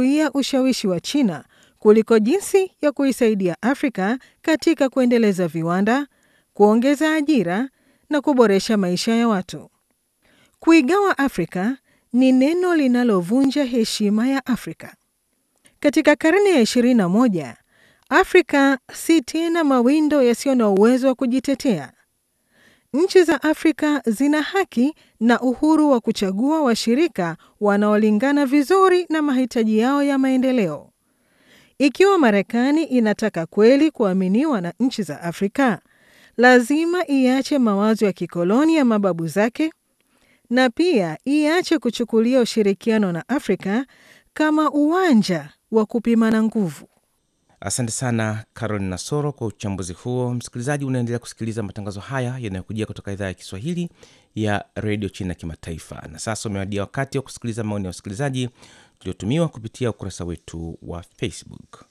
kuzuia ushawishi wa China kuliko jinsi ya kuisaidia Afrika katika kuendeleza viwanda, kuongeza ajira na kuboresha maisha ya watu. Kuigawa Afrika ni neno linalovunja heshima ya Afrika. Katika karne ya 21, Afrika si tena mawindo yasiyo na uwezo wa kujitetea. Nchi za Afrika zina haki na uhuru wa kuchagua washirika wanaolingana vizuri na mahitaji yao ya maendeleo. Ikiwa Marekani inataka kweli kuaminiwa na nchi za Afrika, lazima iache mawazo ya kikoloni ya mababu zake na pia iache kuchukulia ushirikiano na Afrika kama uwanja wa kupimana nguvu. Asante sana Caroline Nasoro kwa uchambuzi huo. Msikilizaji, unaendelea kusikiliza matangazo haya yanayokujia kutoka idhaa ya Kiswahili ya redio China Kimataifa. Na sasa umewadia wakati wa kusikiliza maoni ya wasikilizaji tuliotumiwa kupitia ukurasa wetu wa Facebook.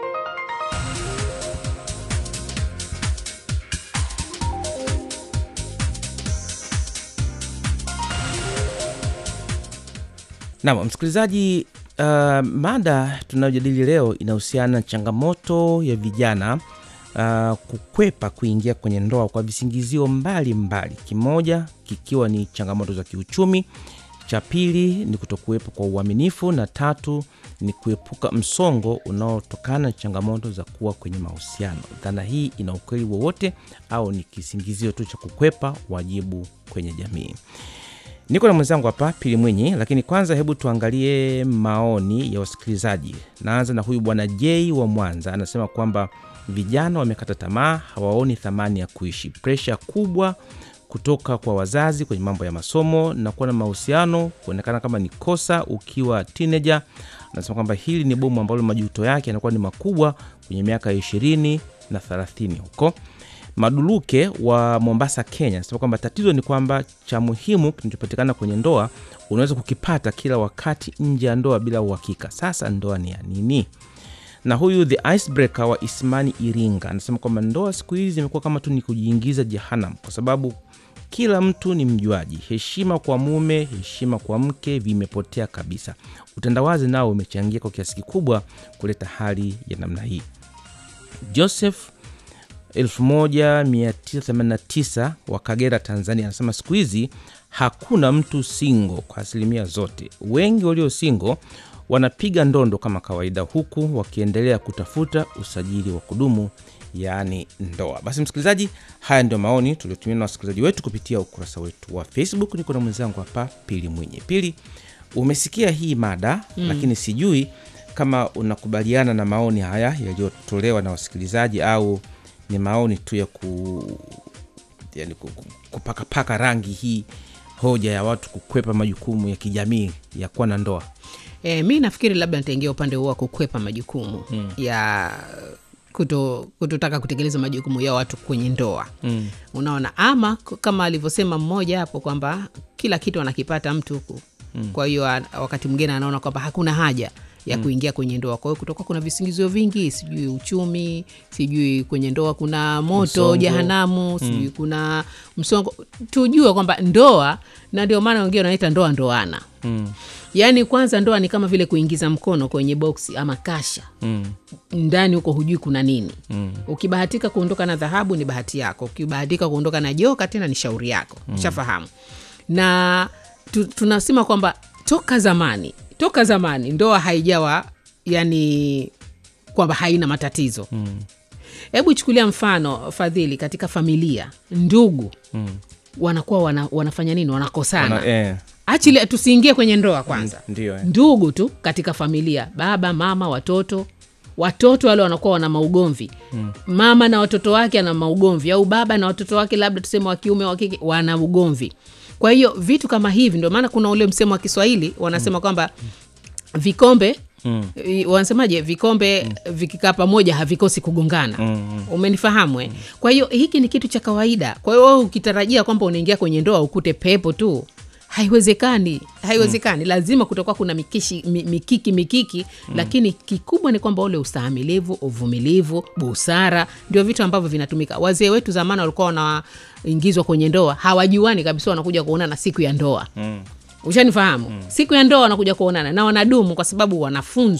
Naam, msikilizaji, uh, mada tunayojadili leo inahusiana na changamoto ya vijana uh, kukwepa kuingia kwenye ndoa kwa visingizio mbalimbali, kimoja kikiwa ni changamoto za kiuchumi, cha pili ni kutokuwepo kwa uaminifu, na tatu ni kuepuka msongo unaotokana na changamoto za kuwa kwenye mahusiano. Dhana hii ina ukweli wowote au ni kisingizio tu cha kukwepa wajibu kwenye jamii? Niko na mwenzangu hapa Pili Mwinyi, lakini kwanza hebu tuangalie maoni ya wasikilizaji. Naanza na huyu bwana J wa Mwanza, anasema kwamba vijana wamekata tamaa, hawaoni thamani ya kuishi, presha kubwa kutoka kwa wazazi kwenye mambo ya masomo na kuwa na mahusiano kuonekana kama ni kosa ukiwa teenager. Anasema kwamba hili ni bomu ambalo majuto yake yanakuwa ni makubwa kwenye miaka ya ishirini na thelathini huko. Maduluke wa Mombasa, Kenya anasema kwamba tatizo ni kwamba cha muhimu kinachopatikana kwenye ndoa unaweza kukipata kila wakati nje ya ndoa bila uhakika. Sasa ndoa ni ya nini? Na huyu the icebreaker wa Ismani Iringa anasema kwamba ndoa siku hizi zimekuwa kama tu ni kujiingiza jehanamu, kwa sababu kila mtu ni mjuaji. Heshima kwa mume, heshima kwa mke vimepotea kabisa. Utandawazi nao umechangia kwa kiasi kikubwa kuleta hali ya namna hii. Joseph 1989 wa Kagera, Tanzania, anasema siku hizi hakuna mtu singo kwa asilimia zote. Wengi walio singo wanapiga ndondo kama kawaida, huku wakiendelea kutafuta usajili wa kudumu, yaani ndoa. Basi msikilizaji, haya ndio maoni tuliotumia na wasikilizaji wetu kupitia ukurasa wetu wa Facebook. Niko na mwenzangu hapa Pili Mwenye. Pili, umesikia hii mada mm, lakini sijui kama unakubaliana na maoni haya yaliyotolewa na wasikilizaji au ni maoni tu ya ku, yani kupakapaka rangi hii hoja ya watu kukwepa majukumu ya kijamii ya kuwa na ndoa. E, mi nafikiri labda nitaingia upande huo wa kukwepa majukumu mm. ya kuto, kutotaka kutekeleza majukumu ya watu kwenye ndoa mm. Unaona, ama kama alivyosema mmoja hapo kwamba kila kitu anakipata mtu huku mm. Kwa hiyo wakati mwingine anaona kwamba hakuna haja ya mm. kuingia kwenye ndoa. Kwa hiyo kutoka kuna visingizio vingi, sijui uchumi, sijui kwenye ndoa kuna moto msongo, jehanamu, sijui mm. kuna msongo. Tujue kwamba ndoa, na ndio maana wengine wanaita ndoa ndoana mm. Yaani kwanza ndoa ni kama vile kuingiza mkono kwenye boksi ama kasha mm. ndani huko hujui kuna nini mm. Ukibahatika kuondoka na dhahabu ni bahati yako, ukibahatika kuondoka na joka tena ni shauri yako mm. Shafahamu na tu, tunasema kwamba toka zamani toka zamani ndoa haijawa yani kwamba haina matatizo hebu mm. chukulia mfano Fadhili, katika familia ndugu mm. wanakuwa wana, wanafanya nini? Wanakosana wana, eh. Achile, tusiingie kwenye ndoa kwanza mm, ndiyo, eh. Ndugu tu katika familia, baba mama, watoto watoto wale wanakuwa wana maugomvi mm. Mama na watoto wake ana maugomvi, au baba na watoto wake labda tuseme wa kiume wa kike wana ugomvi. Kwa hiyo vitu kama hivi, ndio maana kuna ule msemo wa Kiswahili wanasema mm. kwamba vikombe mm. wanasemaje, vikombe mm. vikikaa pamoja havikosi kugongana mm. umenifahamu eh? mm. Kwa hiyo hiki ni kitu cha kawaida. Kwa hiyo wewe ukitarajia kwamba unaingia kwenye ndoa ukute pepo tu haiwezekani, haiwezekani. Mm. Lazima kutakuwa kuna mikishi, mikiki mikiki mm. Lakini kikubwa ni kwamba ule ustahamilivu, uvumilivu, busara ndio vitu ambavyo vinatumika. Wazee wetu zamani walikuwa wanaingizwa kwenye ndoa hawajuani kabisa, wanakuja kuonana siku ya ndoa mm. Ushanifahamu mm. Siku ya ndoa wanakuja kuonana na wanadumu kwa sababu wanafunzwa